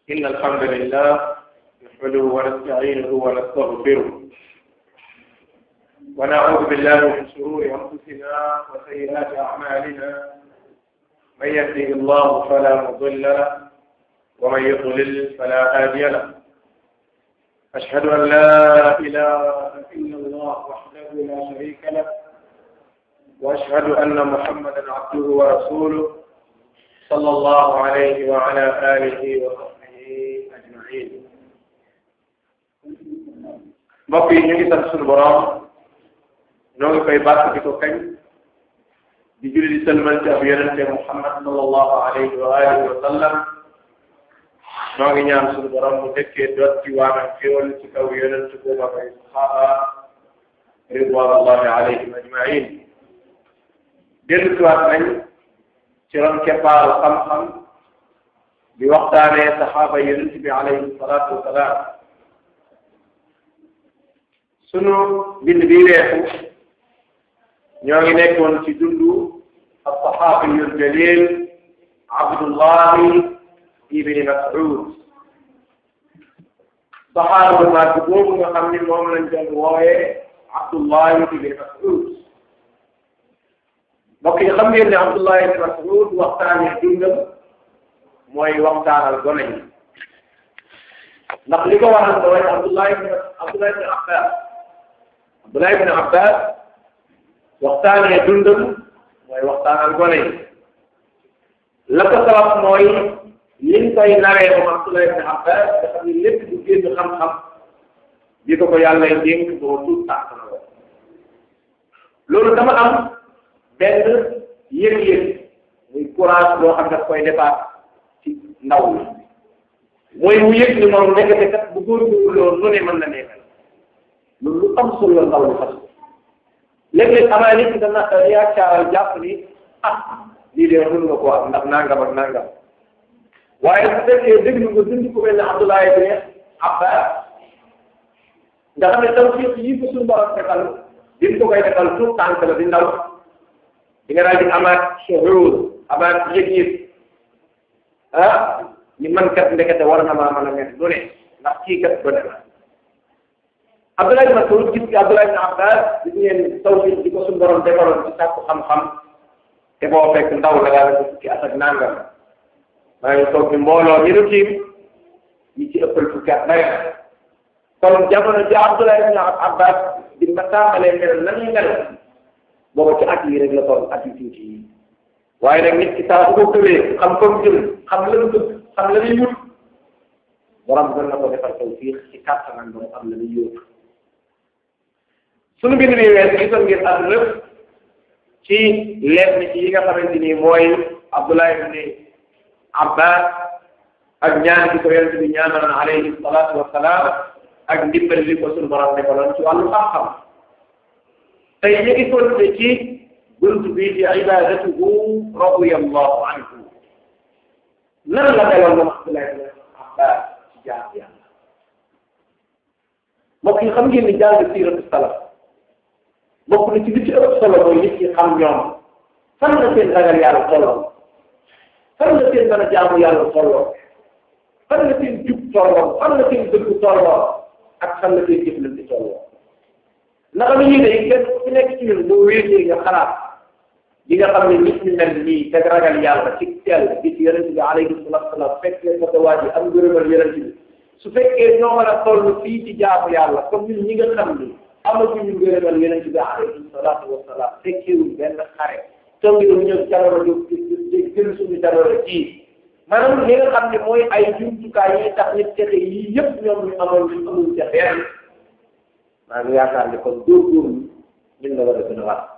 إن الحمد لله نحمده ونستعينه ونستغفره ونعوذ بالله من شرور أنفسنا وسيئات أعمالنا من يهده الله فلا مضل له ومن يضلل فلا هادي له أشهد أن لا إله إلا الله وحده لا شريك له وأشهد أن محمدا عبده ورسوله صلى الله عليه وعلى آله وصحبه أجمعين mbokk yi ñu ngi sant suñu borom ñoo ngi koy bàkk di ko kañ di julli di sëlmal ci ab yonente Muhammad sallallahu alayhi wa alihi wa sallam ñoo ngi ñaan suñu borom mu dëkkee doot ci waanam xéwal ci kaw yonente boobu ak ay saxaaba ridwanullahi alayhim ajmain dellu siwaat nañ ci ron keppaaru xam-xam di waxtaanee saxaaba yonent bi alayhi salaatu wasalaam sunu bind bi weesu ñoo ngi nekkoon ci dundu alsaxaabiyu aljalil abdullahi ibni mas'ud saxaaba bu mag boobu nga xam ni moom lañ doon wooyee abdullahi ibni mas'ud mbokk yi xam ngeen ne Abdullah ibn Mas'ud waxtaanee dundam mooy waxtaanal gone yi ndax li ko waral mooy Abdullah ibn Abdullah ibn Abbas Abdullah ibn Abbas waxtaanee dundam mooy waxtaanal gone yi la ko sabab mooy liñ koy naree moom Abdullah ibn Abbas nga xam ne lépp du génn xam-xam di ko ko yàlla dénk boo tuut tàkk na ko loolu dama am benn yëg-yëg muy courage boo xam daf koy defaat ci ndaw mi mooy mu yëg ni moom nekkate kat bu góorgóorlu loolu nu ne mën na nekkal loolu lu am solo la ndaw li fas léeg-léeg amaa nit ki dana yaakaaral jàpp ni ah lii de mën nga ko am ndax nangam ak nangam waaye su fekkee déglu nga dund ko mel ne Abdullah ibn Abbas nga xam ne tawfiq yi ko suñu borom defal din ko koy defal tout tànk la di ndaw di nga daal di amaat shuhuur amaat yëg-yëg ah ni man kat ndekete war na maa mën a nekk lu ne ndax kii kat bëri na Abdullah ibn Mas'ud gis nga Abdullah ibn Abbas gis ngeen tawfiq di ko suñu borom defaloon ci sàkku xam-xam te boo fekk ndaw la daal di fukki at ak nangam maa ngi toog ni mbooloo ñu du tiim ñi ci ëppal fukki at day kon jamono ji Abdullah ibn Abbas di ma tàmbalee mel na ñuy mel booba ci at yi rek la toll at yu tuuti yi waaye nag nit ki saa bu ko gëmee xam fa mu jëm xam la mu bëgg xam la muy wut borom gën na ko defal tawfiq ci kàttanam ba mu am la muy yóotu suñu bind bi wees gisoon ngeen at lépp ci lenn ci yi nga xamante ni mooy Abdullah ibn Abbas ak ñaan gi ko yonent bi ñaanal alayhi salaatu wasalaam ak ndimbal li ko suñu borom defaloon ci wàllu xam-xam tey ñu ngi continué ci buntu bii di ibadatuhu radiyallahu anhu nan la meloon moom Abdullah ibn Abbas ci jaar yàlla mbokk yi xam ngeen ni jàng siiratu salaf bokk na ci li ci ëpp solo mooy nit ñi xam ñoom fan la seen ragal yàlla tolloo fan la seen mën a jaamu yàlla tolloo fan la seen jub tolloo fan la seen dëgg tolloo ak fan la seen jëflante tolloo naka la ñuy day kenn ku nekk ci ñun boo wéetee nga xalaat di nga xam ne nit ñu mel nii te ragal yàlla ci teel bi ci yonente bi alayhi salatu wasalam fekkee sa waa ji am ngërëmal yonente bi su fekkee ñoo mën a toll fii ci jaamu yàlla comme ñun ñi nga xam ni amatuñu ngërëmal yonente bi alayhi salatu wasalam fekkeewuñ benn xare toog ñu ñëw jamono ju jël suñu jamono ji maanaam li nga xam ne mooy ay jumtukaay yi tax nit texe yii yëpp ñoom ñu amoon ñu amul ca benn maa ngi yaakaar ne kon góorgóorlu ñun la war a gën a war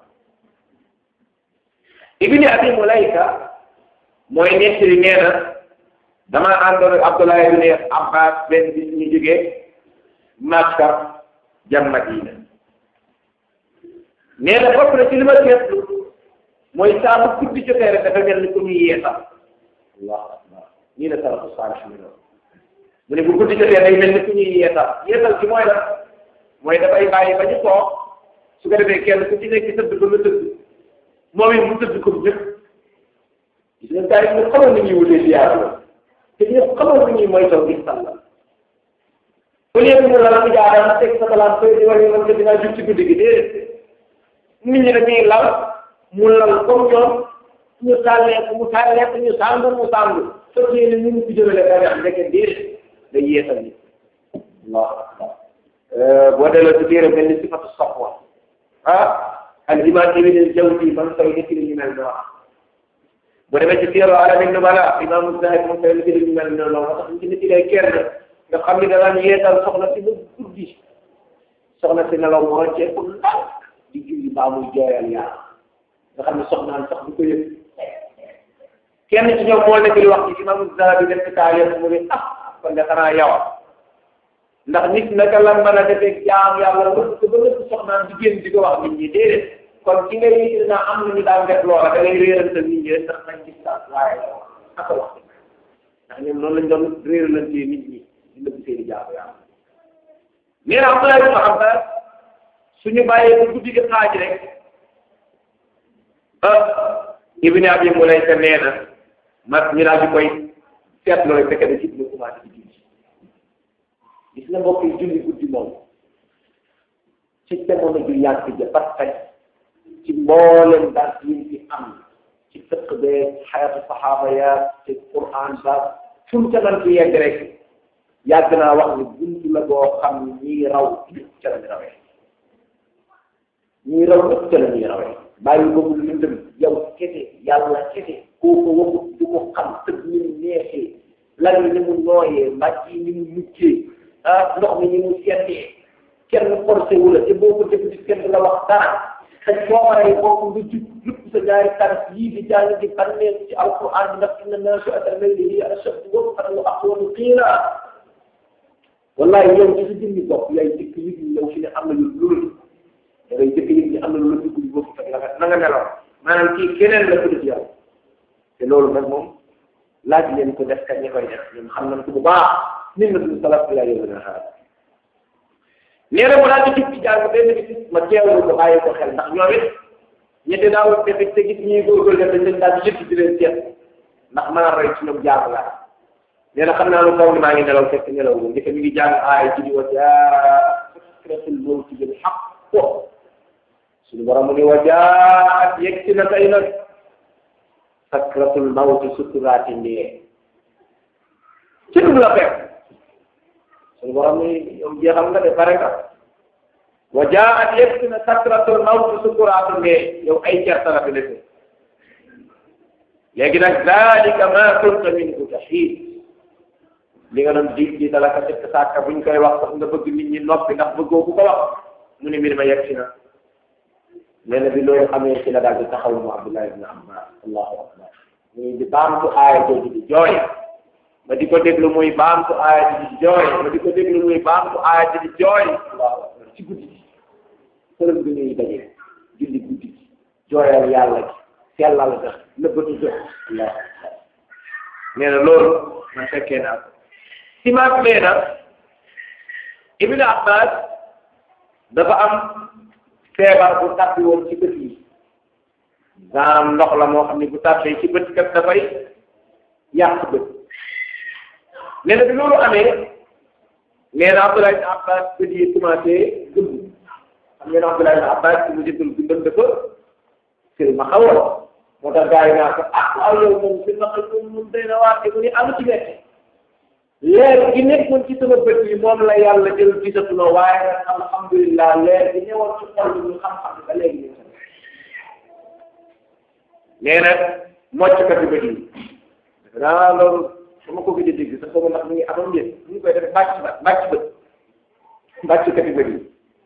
ibni abi mulayka mooy nettali nee na damaa àndoon ak Abdullah ibn Abbas benn bis ñu jógee Makka jëm Madina nee na bokk na ci li ma seetlu mooy saa bu guddi jotee rek dafa mel ni ku ñuy yeesal allahu akbar nii la salafu saalih mi noonu mu ne bu guddi jotee day mel ni ku ñuy yeesal yeesal ci mooy la mooy dafay bàyyi ba ñu toog su ko defee kenn ku ci nekk tëdd ba nga tëdd moom it mu tëdd ko ñëpp gis nga gars yi ñu xamoon ni ñuy wutee ziyaara la te ñu xamal ni ñuy moytoo gis sàlla au lieu que mu lal ci jaarama teg sa balaan fay di wala man ko dinaa jug ci guddi gi déedéet nit ñi dañuy lal mu lal comme ñoom ñu tàllee mu tàllee ñu sàngu mu sàngu soo yéene ñu ngi ci jëmale ba nga nekk déedéet day yeesal nit allahu akbar boo delloo ci téere mel ni sifatu safwa ah al imam ibn al jawzi man koy nekk li ñu mel noonu boo demee ci téere alamin nubala imam Zahabi moom koy nekk li ñu mel noonu moo tax ñu ci nit lay kenn nga xam ni da daan yeesal soxna si ba guddi soxna si nelaw moo rocceeku ndax di julli baa muy jooyal yàlla nga xam ne soxnaan sax du ko yëg kenn ci ñoom moo nekk di wax ci imam Zahabi def ci taaliya mu ne ah kon de xanaa yow ndax nit naka la mën a defee jaam yàlla wëpp ba lépp soxnaan di génn di ko wax nit ñi déedéet kon ki ngay yëg naa am na ñu daan def loola da ngay réerantal nit ñi rek ndax nañ gis sax waaye aka wax ndax ñoom noonu lañ doon réeralantee nit ñi di nëbb seeni jaamu yàlla nee na Abdullah ibn Abbas suñu bàyyee ba guddi gi xaaj rek ah Ibn Abi Mulayka nee na ma ñu daal di koy seetloo rek fekk na ci dina commencé di julli gis nga mbokk yi julli guddi moom ci jamono ju yàgg ja ba tey ci mboolem daal yi fi am ci fiq bee xayatu saxaaba ya ci Qur'an ba fu mu ca mën ci yegg rek yàgg naa wax ni buntu la boo xam ni ñii raw ñëpp ca la ñu rawee ñii raw ñëpp ca la ñuy rawee bàyyi ko mu lëndëm yow kese yàlla kese kooku waxut du ko xam tëb ni mu neexee lan yi ni mu nooyee mbàcc yi ni mu muccee ah ndox mi ni mu seetee kenn forcé wu la te boo ko def ci kenn du la wax dara te coobare yi boobu nga jub lépp sa ñaari taraf yii di jàng di bànneeku ci alquran ndax inna naasi'ata al-layli hiya ashaddu wat'an wa aqwamu qiila wallahi yow ci sa jëmmi bopp yaay jëkk yëg ni yow fi ne am na lu loolu da ngay jëkk yëg ni am na lu la dugg ñu bokk fekk la na nga nelaw maanaam kii keneen la ko def yow te loolu nag moom laaj leen ko def kat ñi koy def ñoom xam nañ ko bu baax nit na du salaf bi laa yow na xaar nee na mu daal di jub ci jàng benn bis ma teewlu ko bàyyi ko xel ndax ñoom it ñetti daaw defe te gis ñuy góorgóorlu def dañ leen daal di yëpp di leen seet ndax mën a roy ci ñoom jàng laa nee na xam naa lu kaw ni maa ngi nelaw fekk nelaw la ndeke mi ngi jàng aaya ci di wa jaa sakratul mawti bil haqq suñu borom mu ni wa jaat yegg si na tey nag sakratul mawti sukuraati ndee ci dugg la fekk suñu borom ni yow jeexal nga de pare nga wa jaat yegg si na sakratul mawti sukuraati ndee yow ay certa la fi defee léegi nag dalika ma kunta minhu tahid li nga doon dig di dala ka fekk sàkka buñ koy wax sax nga bëgg nit ñi noppi ndax bëggoo ku ko wax mu ne mbir ma yegg si na nee na bi loolu xamee ci la daal di taxaw mu Abdullah ibn Abbas allahu akbar muy di baamtu aaya jooju di jooy ma di ko déglu muy baamtu aaya ji di jooy ma di ko déglu muy baamtu aaya ji di jooy allahu akbar ci guddi gi sërëm bi ñuy daje julli guddi gi jooyal yàlla gi sellal ga nëbbatu jot allahu akbar nee na loolu man fekkee naa ko simaat nee na Ibn Abbas dafa am feebar bu tàbbi woon ci bët yi maanaam ndox la moo xam ne bu tàbbee ci bët kat dafay yàq bët nee na bi loolu amee nee na Abdullah ibn Abbas bët yi commencé gëmm xam ngeen Abdullah ibn Abbas ci mu jëndul bindam dafa sëriñ ma xawoon moo tax gars yi naa ko ah waaw yow moom si ma xëy moom day na waar mu ni amu ci wette leer gi nekkoon ci sama bët yi moom la yàlla jël gisatuloo waaye nag alhamdulilah leer gi ñëwoon ci xol bi ñu xam-xam ba léegi ñu nee na mocckat yu bët yi daa loolu su ma ko gëj a dégg sax xaw ma ndax mi ngi amoon njëriñ ñu ngi koy def bàcc ba bàcc bët bàcckat yu bët yi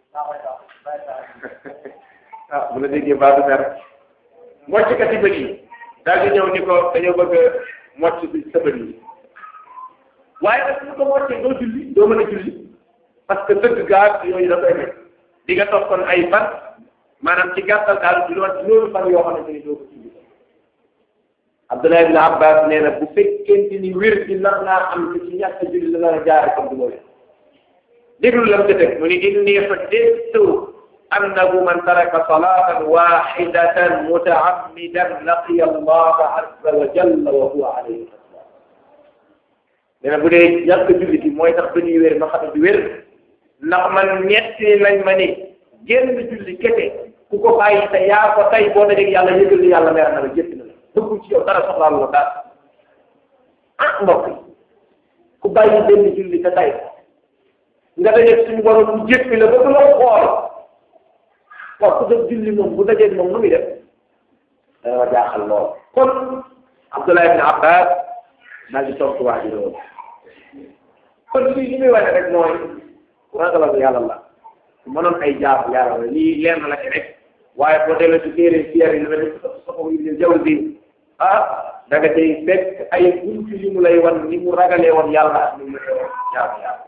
ah bu la déggee baa du mer mocckat yu bët yi daal di ñëw ni ko dañoo bëgg a mocc bi sa bët yi waaye nag su ko moccee doo julli doo mën a julli parce que dëgg gaar yooyu da koy nekk di nga toog kon ay fan maanaam ci gàttal daal di loon loolu fan yoo xamante ni doo ko julli Abdullah ibn Abbas nee na bu fekkente ni wér di nar naa am te ci ñàkk julli la nar a jaare comme du ma wér déglu lam ca teg mu ni inni xaddistu annahu man taraka salatan waxidatan mutaammidan laqiya allah azza wa jalla wa huwa alayhi nee na bu dee ñàkk julli gi mooy tax ba ñuy wér ma xam ne du wér ndax man ñetti lañ ma ni génn julli kete ku ko bàyyi te yaa ko tey boo dajeg yàlla yëgal ni yàlla mer na la jëpp na la bëggul ci yow dara soxlaalu la dara ah mbokk yi ku bàyyi benn julli te tey nga dajeeg suñu borom mu jëppi la ba du la xool waaw ku def julli moom bu dajeeg moom nu muy def dana ma jaaxal lool kon Abdullah ibn Abbas daal di tontu waa ji loolu kon lii li muy wane rek mooy ragalal yàlla la mënoon ay jaamu yàlla la lii leer na la ci rek waaye boo delloo ci téere siyaar yi lu mel ni soxo Ibn Jawzi ah da nga tey fekk ay buntu yu mu lay wan ni mu ragalee woon yàlla ak ni mu lay woon jaamu yàlla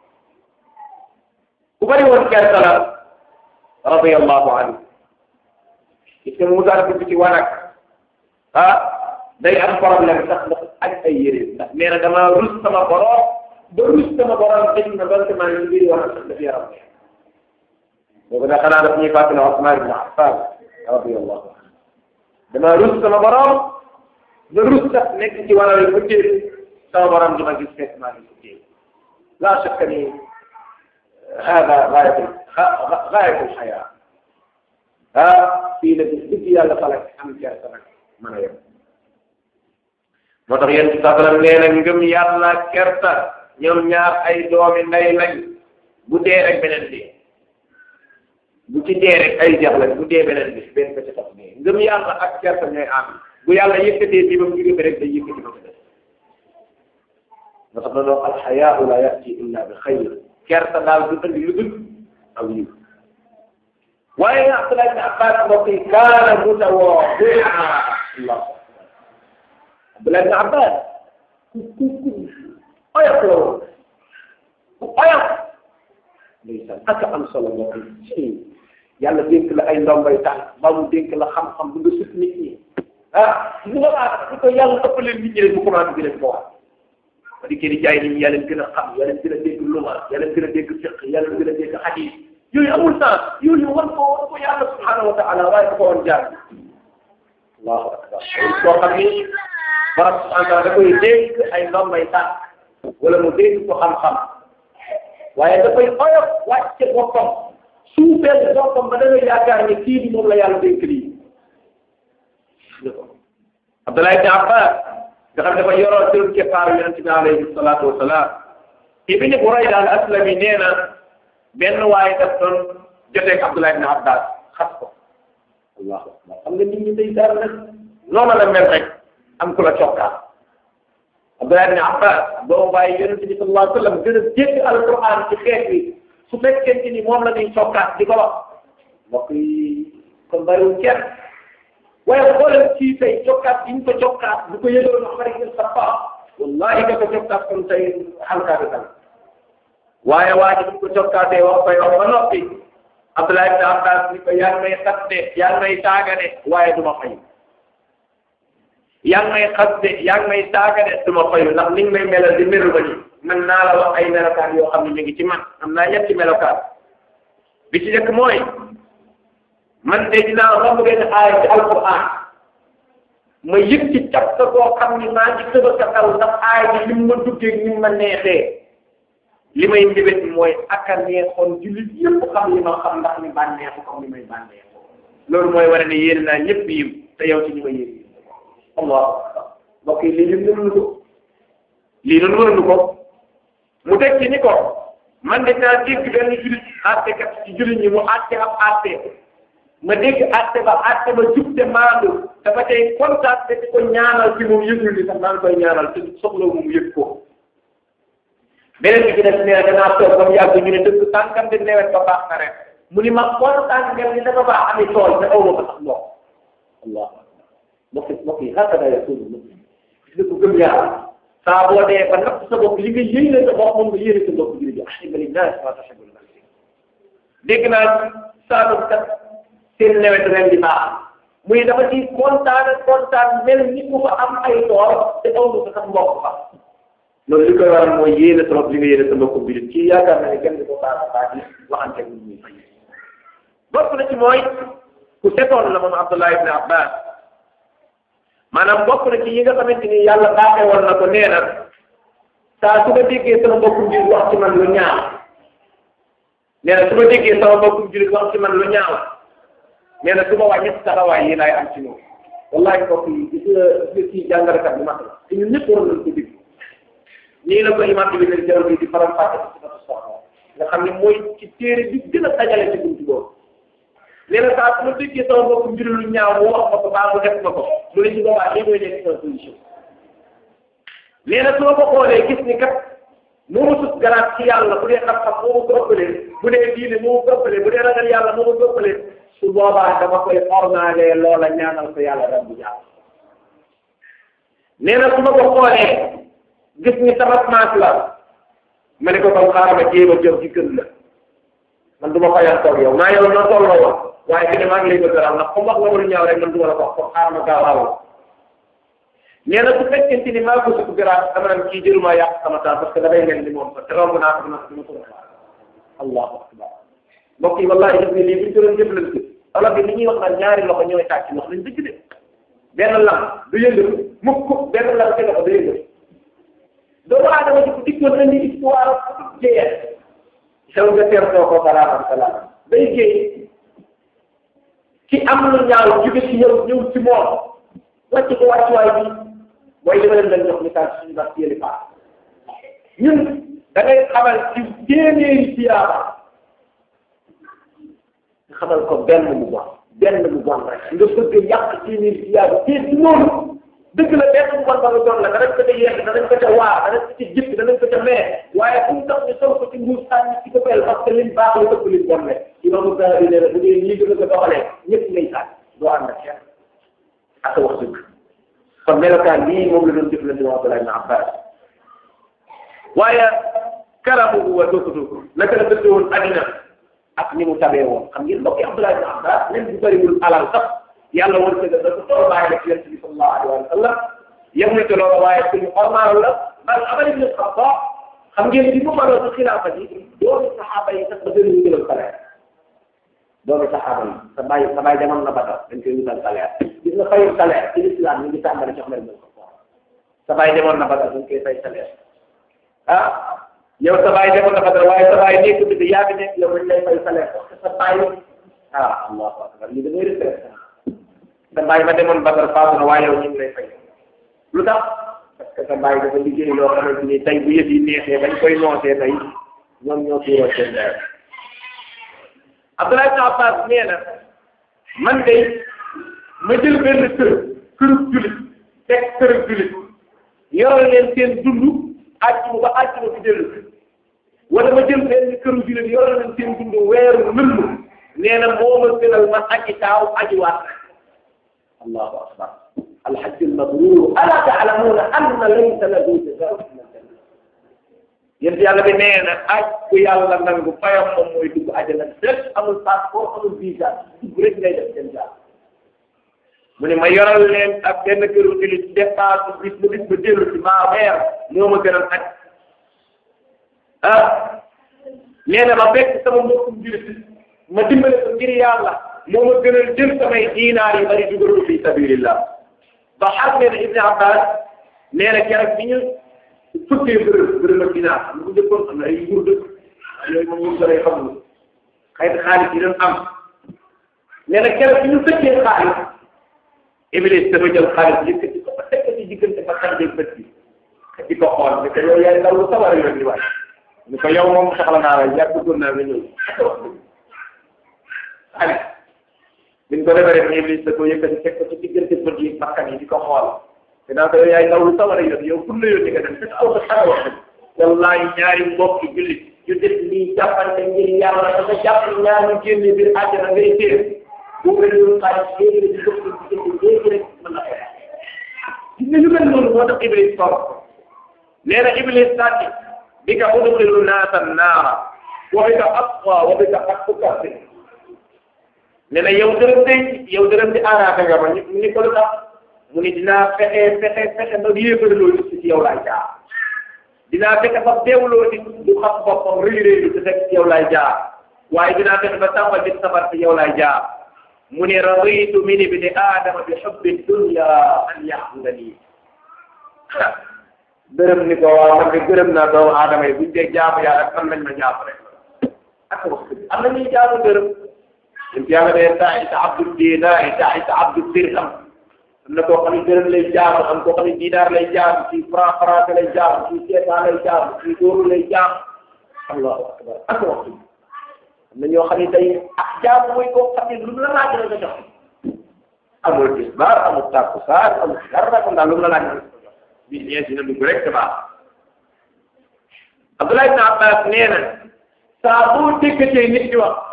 ku bari woon kersa la radiyallahu anhu gis nga mu daan dugg ci wanag ah day am problème sax ndax ak ay yére ndax nee na dama rus sama borom ba rus sama borom dañ na ba maa ngi biir wanag sax daf yaram boobu nag xanaa daf ñuy fàttali Usmaan ibn Affan radiyallahu anhu dama rus sama borom ba rus sax nekk ci wanag yi ba téye sama borom di ma gis fekk maa ngi ko téye laa shakka ni hada gaayatu gaayatu xayaa ah fii la bis dëgg yàlla fa la am kersa nag mën a yem moo tax yéen ci sasalam nee na ngëm yàlla kersa ñoom ñaar ay doomi nday lañ bu dee rek beneen bi bu ci dee rek ay jeex lañ bu dee beneen bi benn ba ci tax dee ngëm yàlla ak kersa ñooy am bu yàlla yëkkatee bi ba mu jóge rek day yëkkati ba mu des moo tax na loo alxayaau la yati illa bi xayr kersa daal du andi lu dul aw yiw waaye Abdullah ibn Abbas mbokk yi kaana mutawaadi'a Allah Abdullah ibn Abbas ku ku ku oyof la woon ku oyof ndeysaan ak am solo mbokk yi yàlla dénk la ay ndombay tànk ba mu dénk la xam-xam bu nga sut nit ñi ah bu nga baax di ko yàlla ëppaleen nit ñi rek mu commencé di leen ko wax ba di di jaay nit ñi yàlla gën a xam yàlla gën a dégg luma yàlla gën a dégg fiq yàlla gën a dégg xadiis yooyu amul sens yooyu war ko war ko yàlla subhanahu wa taala waaye da ko woon jaar allahu akbar koo xam ni borom subhanahu wa taala da koy dénk ay ndombay tànk wala mu dénk ko xam-xam waaye dafay oyof wàcce boppam suufeel boppam ba da ngay yaakaar ne kii bi moom la yàlla dénk lii Abdullah ibn Abbas nga xam ne dafa yoroo tëru keppaaru yonente bi alayhi salaatu wasalaam ibni Burayda al aslami nee na benn waaye daf doon joteeg Abdullah ibn Abbas xas ko allahu akbar xam nga nit ñi day daal nag noonu la mel rek am ku la cokkaat Abdullah ibn Abbas boo bàyyi yonente bi sallallahu alayhi wa sallam gën a jéggi alquran ci xeet bi su fekkente ni moom la ñuy cokkaat di ko wax mbokk yi kon bariwul kenn waaye xoolal ci tey cokkaat yi ñu ko cokkaat bu ko yëgoon Umar ibn Xattaab wallahi ka ko cokkaat kon tey xalkaa bi tam waaye waa ji bu ko cokkaatee wax koy wax ba noppi Abdullah ibn Abbas ni ko yaa ngi may xas de yaa ngi may saaga de waaye du ma fay yaa ngi may xas de yaa ngi may saaga de du ma fayu ndax ni nga may melal di melu ba ni man naa la wax ay melokaan yoo xam ne mi ngi ci man am naa ñetti melokaan bi ci njëkk mooy man de dinaa romb benn aaya ci alquran ma yëg ci cap sa boo xam ni maa ngi tëba sa kaw ndax aaya bi lim ma duggee ni ma neexee li may mbébét mooy ak a neexoon jullit yëpp xam li ma xam ndax ni bànneexu comme ni may bànneexu loolu mooy wane ne yéen naa ñëpp yiw te yow ci ñi ma yéen allahu akbar mbokk yi lii lim mënuñu ko lii noonu mënuñu ko mu teg ci ni ko man de naa dégg benn jullit àttekat ci jullit ñi mu àtte ab àtte ma dégg àtte ba àtte ba jub te maandu dafa tey kontaan te di ko ñaanal ci moom yëgul ni sax maa ngi koy ñaanal te soxla mu yëg ko beneen bi ci des nee danaa toog ba mu yàgg ñu ne dëgg tànkam de nawet ba baax na rek mu ni ma kontaan ngeen ni dafa baax ami tool te aw ma ko sax ndox allah mbokk yi mbokk yi hakada yakunu muslim gis nga ko gëm yàlla saa boo dee ba natt sa bopp li nga yéene sa bopp moom nga yéene sa bopp jërëjëf ahibba linnaas ma tuhibbu li nafsik dégg naa saa kat seen nawet ren di baax muy dafa ci kontaan kontaan mel ni ku fa am ay tool te aw ma ko sax mbokk fa loolu li koy waral mooy yéene trop li nga yéene sa mbokku biir kii yaakaar na ne kenn du ko baax a baax yi waxante ak ñuy fay bokk na ci mooy ku setoon la moom Abdullah ibn Abbas maanaam bokk na ci yi nga xamante ni yàlla baaxee woon na ko nee na saa su ma déggee sama mbokkum jullit wax ci man lu ñaaw nee na su ma déggee sama mbokkum jullit wax ci man lu ñaaw nee na su ma wàññi taxawaay yi laay am ci moom wallahi mbokk yi gis nga gis nga kii jàngalekat bu mag la te ñun ñëpp waroon nañ ko dégg nii la ko imam bi leen jaral bi di faram fàtte ci sifatu soxla nga xam ne mooy ci téere bi gën a dajale ci buntu boobu nee na saa su ma déggee sama mbokkum jullit lu ñaaw mu wax ma ko baa mu def ma ko mu ne ci boobaa lii mooy nekk sama position nee na su ma ko xoolee gis ni kat moo ma sut garaat ci yàlla bu dee xam-xam moo ma ko ëppalee bu dee diine moo ma ko ëppalee bu dee ragal yàlla moo ma ko ëppalee su boobaa dama koy ornaale loola ñaanal ko yàlla rabbu jàll nee na su ma ko xoolee gis ni sama maas la ma ne ko comme xaaral ma jéem a jëm ci kër la man du ma fayal toog yow maa yow noo tolloo woon waaye fi ne maa ngi lay bëgg a ndax comme wax nga ma lu ñaaw rek man du ma la ko wax comme xaaral ma gaaw aw nee na su fekkente ni maa ko sukk garaat dama naan kii jëluma yàq sama temps parce que damay mel ni moom te romb naa ko dama ko dama ko allahu akbar mbokk yi wallahi def ne lii buñ ko doon jëflante olof bi ni ñuy wax naan ñaari loxo ñooy tàcc wax nañ dëgg de benn lam du yëngatu mukk benn lam ci loxo du yëngatu doomu aadama ci ku dikkoon andi histoire jéyee xew nga teertoo ko salaam salaam day géey ki am lu ñaaw jóge ci yow ñëw ci moom wàcc ko wàccuwaay bi mooy li ma leen doon jox misaal suñu bas yëli paa ñun da ngay xamal ci téeméeri siyaaba nga xamal ko benn bu bon benn bu bon rek nga bëgg yàq téeméeri siyaaba te du noonu dëgg la benn bu bon ba nga doon la danañ ko ca yegg danañ ko ca waar danañ ko ca jëpp danañ ko ca mee waaye fu mu tax ñu sol ko ci nguur sànni ci ko pel parce que liñ baax la ëpp liñ bon le imaamu Zahabi nee na bu dee lii gën a ko doxalee ñëpp ngay sànni doo ànd ak kenn ak wax dëgg kon melokaan bii moom la doon jëflante wa Abdullah ibn Abbas waaye karamuhu wa dootutu naka la dëdde woon addina ak ni mu tabee woon xam ngeen mbokki Abdullah ibn Abbas même bu bëriwul alal sax yàlla woon ko dafa toll bàyyi la ci yonent bi sallallahu alayhi wa sallam yemul ci loolu waaye suñu ormaal la bal Umar ibn Xattaab xam ngeen bi mu mënoon ci xilaafa ji doomi saxaaba yi sax ba gën a jëlal salaire doomi saxaaba yi sa bàyyi sa bàyyi demoon na Badar dañ koy wutal salaire gis nga fayul salaire ci l'islam ñu ngi tàmbali ci Umar ibn Xattaab sa bàyyi demoon na Badar dañ koy fay salaire ah yow sa bàyyi demoon na Badar waaye sa bàyyi nekk bi yaa ngi nekk yow dañ lay fay salaire parce que sa bàyyi ah allahu akbar lii da ngay retraité sa bàyyi ma demoon Badar faatu na waaye yow ñu ngi lay fay lu tax parce que sa bàyyi dafa liggéey loo xamante ni tey bu yëf yi neexee bañ koy noosee tey ñoom ñoo tuuroo seen dayoo Abdoulaye ibn Abbas nee na man de ma jël benn kër këru jullit teg këru jullit yoral leen seen dund àjjuma ba àjjuma fi dellu wala ma jël benn këru jullit yoral leen seen dund weeru lëmm nee na moo ma gënal ma aji taaw aji waat allahu akbar alhajj almabrur ala ta'lamuna anna laysa lahu jazaa'un illa aljanna yéen yàlla bi nee na aj ku yàlla nangu fayam moom mooy dugg àjjana rek amul passeport amul visa dugg rek ngay def seen jaar mu ne ma yoral leen ak benn këru jullit dépasse bis ba bis ba dellu ci maa weer moo ma gënal aj ah nee na ma fekk sama mbokkum jullit ma dimbale ko ngir yàlla moo ma gënal jël samay diinaar yi bari dugal ko fi sabilillah ba xam ne Ibn Abbas nee na keroog bi ñu fukkee bërëb bërëb ak dinaar am na ko njëkkoon am na ay nguur dëkk yooyu moom nguur dalay xamul xëy na xaalis yi doon am nee na keroog bi ñu fëkkee xaalis Iblis dafa jël xaalis yëkkati ko ba teg ko ci diggante ba xaj ak bët bi di ko xool ne ko yow yaay ndaw lu sawar a yoon di waay ni ko yow moom soxla naa la yàgg bëggoon naa nga ñëw xaalis biñ ko defaree ba Iblis da ko yëkkati teg ko ci diggante bët yi bakkan yi di ko xool te naa ko yow yaay ndaw lu sawar a yoon yow pour la yoon di nga dem fekk aw sa xara wax wallahi ñaari mbokki jullit yu def nii jàppante ngir yàlla dafa jàpp ñaar ñu génne biir àjjana ngay téer boo ko doon xaalis léegi la di dox ci diggante léegi rek mën na ko gis nga ñu mel noonu moo tax Iblis toog nee na Iblis sàcc bi ka udxilu naasa naara wa bi ka asqa wa bi ka asqa nee na yow dërëm de yow dërëm di arrangé nga ma ñu ni ko lu tax mu ni dinaa fexe fexe fexe ba yéefarloo nit ci yow laay jaar dinaa fexe ba beewloo nit du xam boppam rëy rëy lu te fekk ci yow laay jaar waaye dinaa fexe ba tàmbal nit sabar ci yow laay jaar mu ne raditu min ibni aadama bi xubbi dunya an yaxudani gërëm ni ko waaw man de gërëm naa doomu aadama yi buñ dee jaamu yàlla man lañ ma jaamu rek ak wax dëgg am na ñuy jaamu gërëm ñun yàlla de taxita abdul dinaar taxita abdul dirham am na koo xam ne dërëm lay jaamu am koo xam ne dinaar lay jaamu ci franc franc lay jaamu ci seetaan lay jaamu ci dóoru lay jaamu allahu akbar ak wax dëgg am na ñoo xam ne tey ak jaamu mooy koo xam ne lu mu la laaj la nga jox amul tisbaar amul takkusaan amul dara kon daal lu mu la laaj bi ñeent dina dugg rek baax Abdullah ibn Abbas nee na saa boo déggatee nit di wax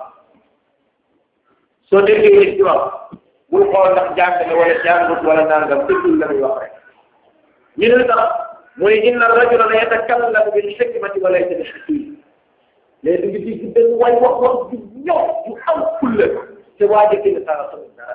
soo déggee nit di wax bul xool ndax jàng na wala jàngut wala nangam déggul la muy wax rek ñu ne tax mooy inna rajula la yatakallamu bil hikmati wa laysa bi hakim léegi nga digg benn waay wax wax ju ñëw ju am fulla te waa jëkk ne saa xamul dara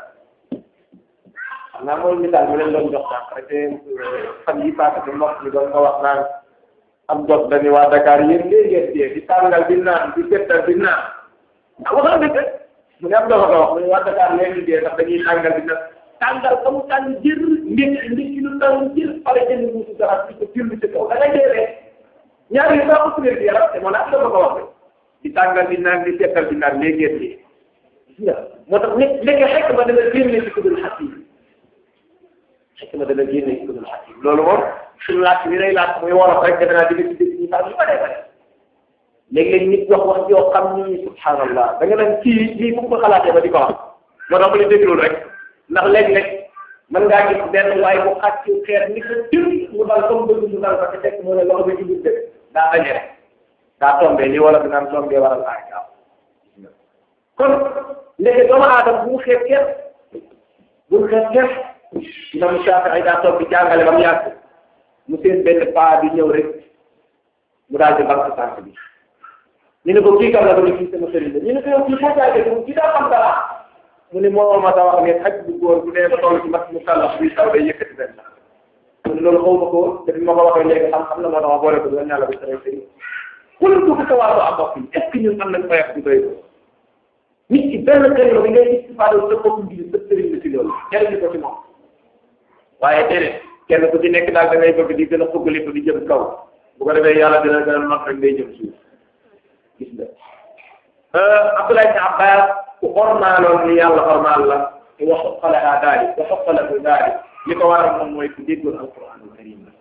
xam naa mooy misaal mi leen doon jox sax rek fan yi passé bi mbokk mi doon ko wax naan am jot dañuy waa Dakar yéen léegi ngeen dee di tàngal di naan di settal di naan ah wax na dëgg mu ne am dafa ko wax mu ne waa Dakar léegi dee ndax dañuy tàngal di naan tàngal ba mu tàng jër ndékki ndékki lu tàng jër pare jënd muusu dara di ko jënd ci kaw da ngay dee rek ñaar yi sax ëpp wér gi yaram te moo ne am dafa ko wax di tàngal di naan di settal di naan léegi ngeen dee gis nga moo tax nit léegi xekk ma dana génne ci kudul xakim xekk ma dana génne ci kudul xakim loolu moom suñu laaj bi lay laaj muy wolof rek defe naa di nga ci dégg ñu sax yu bare bare léeg-léeg nit wax wax yoo xam ni subhanallah da nga naan kii lii fu mu ko xalaatee ba di ko wax moo tax ma ne déglu rek ndax léeg-léeg mën ngaa gis benn waaye bu xàcc xeer ni ko jël mu dal comme bëgg mu dal fa te fekk mu ne loxo bi jubul dëgg daa daje rek daa tombé li wala dinaan tombé waral aay gaaw kon léegi doomu aadama bu mu xeeb kenn bu mu xeeb kenn imam Shaafi'i daa toog di jàngale ba mu yàgg mu seen benn paa bi ñëw rek mu daal di banque tànk bi ñu ne ko kii kam la ko ni kii sama sëriñ la ñu ne ko yow kii foo jaagee moom kii daa xam dara mu ne moo ma ta wax ne xaj bu góor bu dee ba toll ci mat mu kàllax buy taw day yëkkati benn mu ne loolu xaw ma ko depuis ma ko waxee léegi xam-xam la moo tax ma boole ko doon ñàlla bi sëriñ sëriñ wala du ko sa wàllu am mbokk yi est ce que ñun am nañ fayax bu doy ko nit ki benn kër bi ngay istifaade sa bopp ngir sa sëriñ la ci loolu jëriñu ko ci moom waaye déedéet kenn ku ci nekk daal da ngay bëgg di gën a fuggali ko di jëm kaw bu ko defee yàlla dina gën a not rek day jëm suuf gis nga Abdoulaye ibn Abbas ku ormaaloon ni yàlla ormaal la te wa xoqalaha daali wa xoqalahu daali li ko waral moom mooy ku déggoon alquran al karim la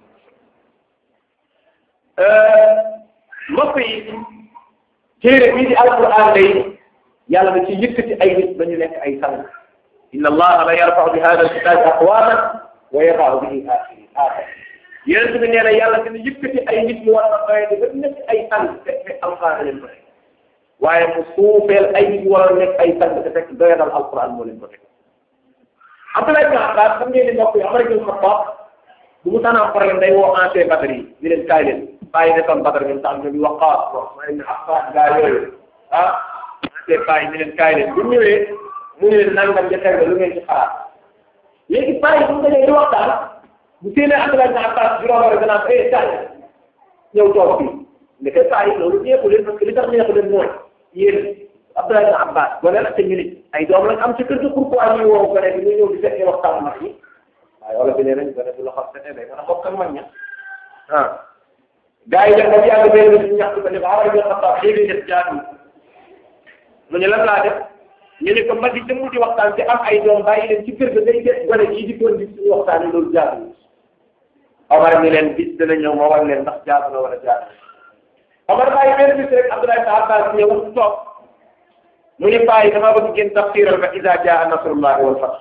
mbokk yi téere bii di alquran day yàlla da ci yëkkati ay nit ba ñu nekk ay sang inna allaha la yarfau bi hada alkitabi aqwaman wa yadau bihi akhirin axar yonent bi nee na yàlla dina yëkkati ay nit ñu war a doye di ba nekk ay sang te fekk alquran leen ko teg waaye mu suufeel ay nit ñu war a nekk ay sang te fekk doyadal alquran moo leen ko teg Abdoulaye ibn Abbas xam ngeen ni mbokk yi Umar ibn Khattab bu mu tànnaa problème day woo ancien Badar yi ñu leen kaay leen bàyyi nekkoon Badar ñoom sax ñu Waqqaas wax ibn Affan gaa yooyu ah ancien bàyyi ñu leen kaay leen bu ñëwee mu ne leen nangam ja teg lu ngeen ci xalaat léegi bàyyi bu ñu dajee di waxtaan bu séenee Abdoulaye ibn Abbas juróom rek danaa ko eh kaay ñëw toog fii ndeke bàyyi loolu neexu leen parce que li tax neexu leen mooy yéen Abdoulaye ibn Abbas gone la te ñu nit ay doom lañ am ci kër gi pourquoi ñuy woo gone bi ñu ñëw di fekkee waxtaan mag yi waaye wala bi nee nañ gone bu la xam fete day mën a bokk ak mag ña ah gars yi dem ba yàgg benn bi ñu ñaxtu ko ne ko xamal nga xam sax léegi def jaadu mu ne lan laa def ñu ne ko mag yi te mu di waxtaan te am ay doom bàyyi leen ci kër ga day def gone yi di doon di suñu waxtaan loolu jaadu Omar ni leen bis dana ñëw ma war leen ndax jaadu na wala jaadu Omar bàyyi benn bis rek Abdoulaye ibn Abbas ñëw toog mu ne bàyyi dama bëgg ngeen tafsiral ma iza jaa nasrullahi wal fath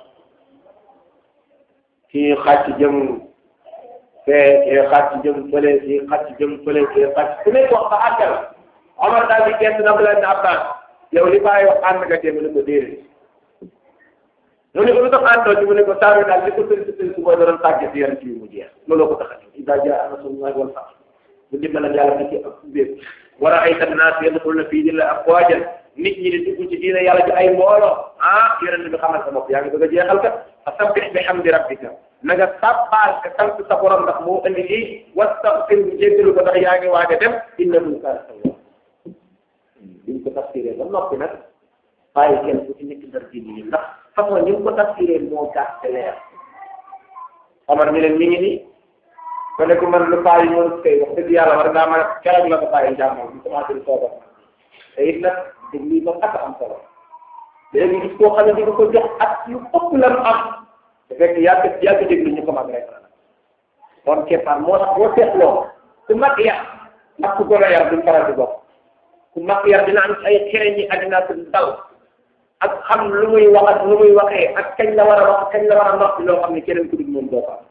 kii xàcc jëm fee kii xàcc jëm fële kii xàcc jëm fële kii xàcc ku nekk wax ba àggal Omar daal di gëstu Abdoulaye ibn Abbas yow li bàyyi wax ànd nga tee mu ne ko déedéet mu ne ko lu tax àndoo ci mu ne ko saa yu daal li ko tënk tënk mooy doon tàggat yaram ci mu jeex looloo ko tax a jóg iza jaa nasrullahi wal fath bu dimbalal yàlla na ci ak bépp wa ra'ayta an-naas yadkhuluna fii diinillahi afwaajan nit ñi di dugg ci diina yàlla ci ay mbooloo ah yonent bi xamal sa bopp yaa ngi bëgg a jeexal kat fasabbih bihamdi rabbika na nga sabbaal ka sant sa borom ndax moo andi lii wastaghfir bu jéggalu ko ndax yaa ngi waaj a dem innahu kaana tawwaaba biñ ko tafsiree ba noppi nag bàyyi kenn ku ci nekk ndar diine yi ndax façon ni mu ko tafsiree moo gàtt leer Omar mi leen mi ngi nii ko ne ko man lu bàyyi ñoom kay wax dëgg yàlla war ngaa mën a keroog la ko bàyyi jàmmal mu commencé di soobal te it nag dëgg lii moom ak am solo léegi gis koo xam ne di nga ko jox at yu ëpp la mu am te fekk yàgg yàgg déglu ñu ko mag rek kon keppaar moo tax boo seetloo ku mag yar ak ku gën a yar duñ faral di bokk ku mag yar dina am ay xereñ yi àddina ak dal ak xam lu muy wax ak lu muy waxee ak kañ la war a wax kañ la war a noppi loo xam ne keneen ku dul moom doo ko am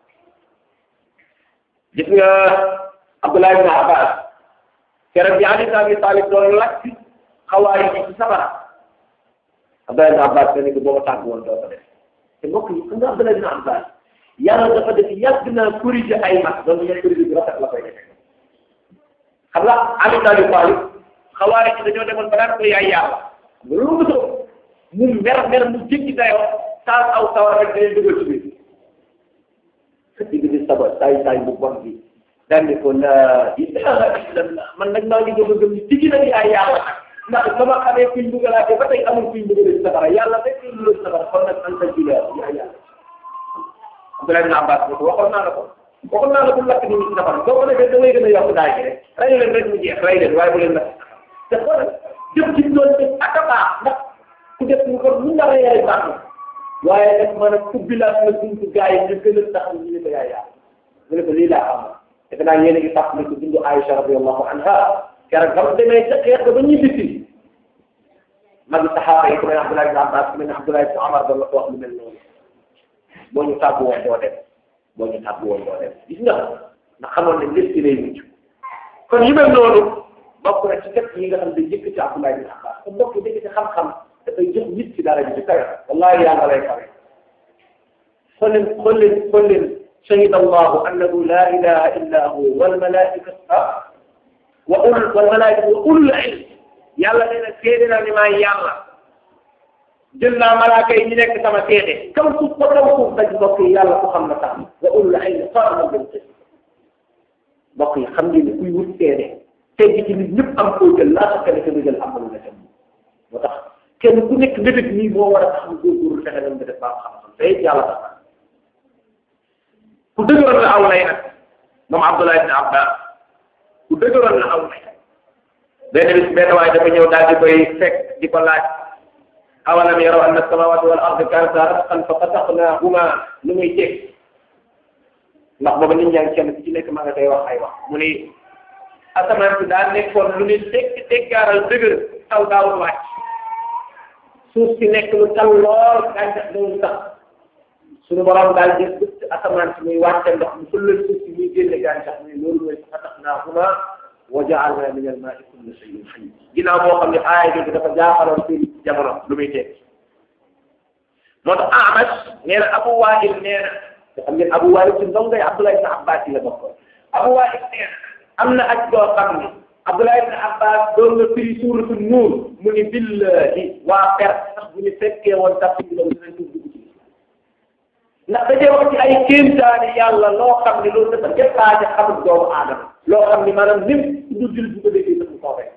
gis nga Abdullah ibn Abbas keroog bi Ali ibn Abi Talib doon lakk xawaay yi ci sabara Abdullah ibn Abbas ne ko boo tàgg woon doo ko def te mbokk yi xam nga Abdullah ibn Abbas yàlla dafa def yàgg naa corriger ay mag donc ñooy corriger bi rafet la koy defee xam nga Ali ibn Abi Talib xawaay yi dañoo demoon ba daan ko yaay yàlla loolu mu soo mu mer mer mu jéggi dayoo taal aw sawar rek dañuy dugal ci biir digg di saba saay saay bu bon bi daan ne ko la ilaha illallah man nag maa ngi doog a gëm ni digg na ni ay yàlla ndax ba ma xamee kuñ bugalaatee ba tey amul kuñ bugalee ci safara yàlla rek kuñ bugalee ci safara kon nag anta jila yaa yàlla Abdoulaye ibn Abbas ne ko waxoon naa la ko waxoon naa la ko lakk nit ñi ci safara soo ko defee da ngay gën a yokk daay gi rek rey leen rek mu jeex rey leen waaye bu leen lakk te xoolal jëf ci doon def ak a baax ndax ku def ñu ko mun na rey baax na waaye nag maanaam ubbi laa na buntu gaa yi ñu gën a tax ñu ne ko yaay yàlla mu ne ko lii laa xam defe naa yéen a ngi fàttali ko dundu Aïcha radiyallahu anha keroog ba mu demee ca xeex ba ñibbi si mag saxaaba yi ku mel ne Abdullah ibn Abbas ku mel ne Abdullah ibn Omar doon la ko wax lu mel noonu boo ñu tàggu woon doo dem boo ñu tàggu woon doo dem gis nga ndax xamoon ne lépp ci lay mujj kon yu mel noonu bokk na ci képp yi nga xam ne jëkk ci Abdullah ibn Abbas te mbokk yi dëkk ci xam-xam dafay jox nit ci dara ji ci kawe wallahi yàlla lay kawe xool leen xool leen xool leen shahida allahu annahu la ilaha illa hu wal malaikatu wa ul wal malaikatu wa ulul ilm yàlla nee na seede na ni maa yàlla jël naa malaaka yi ñu nekk sama seede kaw suuf ba kaw suuf daj mbokk yi yàlla ko xam na tax wa ulul ilm qaa'iman bil qist mbokk yi xam ngeen ni kuy wut seede tey ci nit ñëpp am koo jël laa sakka ne que jël am na lu la dem moo tax kenn ku nekk mbébét nii moo war a tax mu góorgóorlu fexe na mbébét baa xam-xam te it yàlla tax ku dëgëroon la aw lay nag moom Abdullah ibn Abbas ku dëgëroon la aw lay benn bis benn waaye dafa ñëw daal di koy fekk di ko laaj awalam yaraw anna samawati wal ardi kanata ratqan fa fataqnahuma lu muy teg ndax booba nit ñaa ngi kenn ku ci nekk ma nga koy wax ay wax mu ni asamaan si daa nekkoon lu ni dégg déggaaral dëgër taw daawul wàcc suuf si nekk lu tal lool gàncax dawul sax suñu borom daal jël bëtt asamaan si muy wàcce ndox mu fëlal suuf si muy génne gàncax muy loolu mooy fatahnahuma wa ja'alna min al-ma'i kulla shay'in hayy ginnaaw boo xam ne aaya jooju dafa jaaxaloon seen jamono lu muy tekki moo tax Amash nee na Abu Wa'il nee na te xam ngeen Abu Wa'il ci ndongay Abdullah ibn Abbas yi la bokkoon Abu Wa'il nee na am na aj doo xam ni Abdullah ibn Abbas doon na firi suuratu Nuur mu ni billahi waa Perse sax bu ñu fekkee woon tafsir bi loolu dinañ ko dugg ci ndax dajee wax ci ay kéemtaani yàlla loo xam ni loolu dafa dépassé xamul doomu aadama loo xam ni maanaam lim du jul bu ko déggee sax mu soobee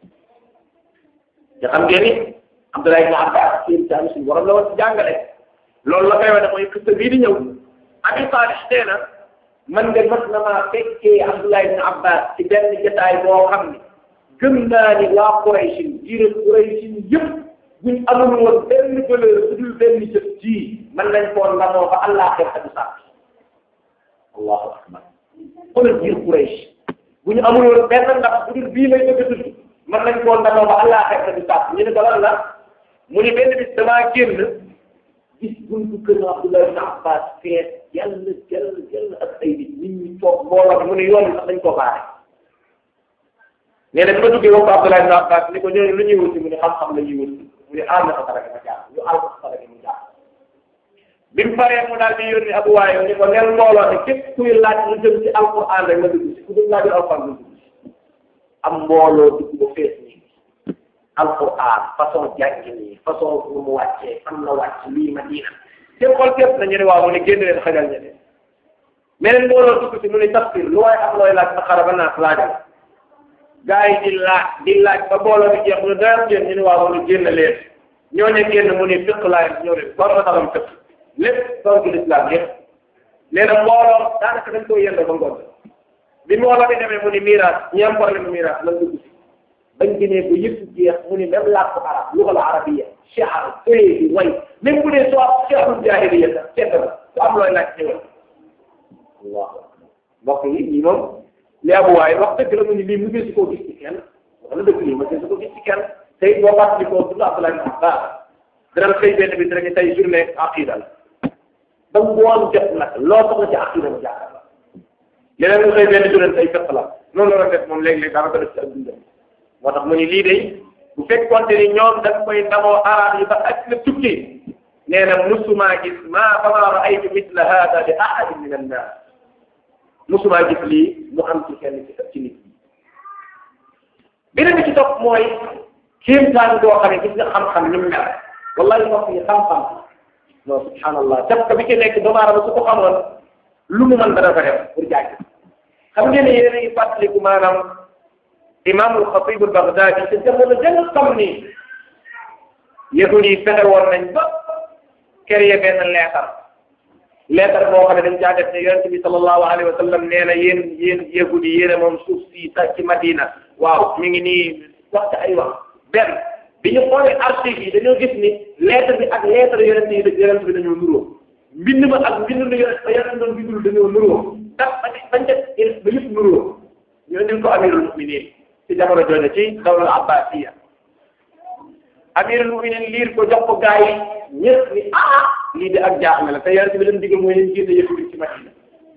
te xam ngeen ni Abdullah ibn Abbas kéemtaani suñu borom la woon ci jàngale loolu la koy wane mooy xista bii di ñëw Abi Salih nee na man de mas na maa fekkee Abdullah ibn Abbas ci benn jotaay boo xam ni gëm naa ni waa Quraysh jiire Quraysh yëpp buñ amul woon benn valeur bu dul benn jëf ji mën nañ koo ndamoo ba Allah xeex du sàkk allahu akbar xoolal jiir Quraysh bu ñu amul woon benn ndax bu dul bii lay bëgg a tudd mën nañ koo ndamoo ba Allah xeex du sàkk ñu ne ko lan la mu ni benn bis damaa génn gis buntu kër Abdullah ibn Abbas fees yàlla jël jël ak ay nit nit ñi toog mbooloo mu ne yoon bi sax dañ ko baare nee na bi ma duggee wax ko Abdullah ibn Abbas ni ko ñooñu lu ñuy wuti mu ne xam-xam la ñuy wuti mu ne aar na ko dara ma jaar ñu aar ko dara mu jaar bi mu paree mu daal di yónni Abu Waayil ni ko nel mbooloo ne képp kuy laaj lu jëm ci alquran rek nga dugg si ku dul laaj alquran nga dugg si am mbooloo dugg ba fees nii alquran façon jàngi nii façon nu mu wàccee fan la wàcc lii Madina seen xol képp na ñu ne waaw mu ne génn leen xajal ñeneen meneen mbooloo dugg si mu ne tafsir lu waaye am looy laaj sa xara ba naas laajal gaa yi di laaj di laaj ba mbooloo bi jeex mu ne dara génn ñu ne waaw mu ne génn leen ñoo ne génn mu ne fiq laay ñoo leen war na taxam fiq lépp doon ci lislaam lépp nee na mbooloo daanaka dañ koy yendoo ba ngoon bi mbooloo bi demee mu ni miraas ñi am problème mu miraas lan dugg si bañ gënee ba yëpp jeex mu ni même làkku arab lugal arabiya shi'r fëyee bi way même bu dee soo am shi'rul jaahiliya sax ceeb la su am looy laaj ñëwal allahu akbar mbokk yi ñii moom li abu waaye wax dëgg la mu ni lii mu ngi si koo gis ci kenn wax na dëgg lii ma gis ko gis ci kenn tey boo fàttali ko dund Abdoulaye ibn Abbas dana xëy benn bi dina tey journée aqida la ba ngoon jot nag loo soxla ci aqida mu jàkkaar la leneen nga xëy benn journée tey fekk la noonu la def moom léeg-léeg daanaka def ci ak dundam moo tax mu ni lii de bu fekkoonte ni ñoom dañ koy ndamoo arab yi ba ak na tukki nee na musumaa gis maa fama raaytu misla hada li ahadin min annas musumaa gis lii mu am ci kenn ci ci nit ñi beneen bi ci topp mooy kéemtaan boo xam ne gis nga xam-xam ni mu mel wallahi mbokk yi xam-xam non subhanallah def ko bi ci nekk doomu aadama su ko xamoon lu mu mën dana ko def pour jaay xam ngeen ne yéen a ngi fàttaliku maanaam imaamul xatib al baghdadi te jamono jëng xam ni yahud yi fexe woon nañ ba créé benn leetar leetar boo xam ne dañ caa def ne yonente bi sallallahu alayhi wa sallam nee na yéen yéen yahud yi yéen a moom suuf si sax ci Madina waaw mi ngi nii wax ay wax benn bi ñu xoolee archives yi dañoo gis ni lettre bi ak lettre yonente yi yonente bi dañoo nuroo mbind ma ak mbind lu yonente ba yonente doon bindul dañoo nuroo tax ba bañ def ba yëpp nuroo ñoo indil ko amirul muminin ci jamono jooju ci dawla abbasiya amirul muminin liir ko jox ko gaa yi ñëpp ni ah lii de ak jaaxle la te yonente bi leen digal mooy leen jiite yëpp bi ci Madina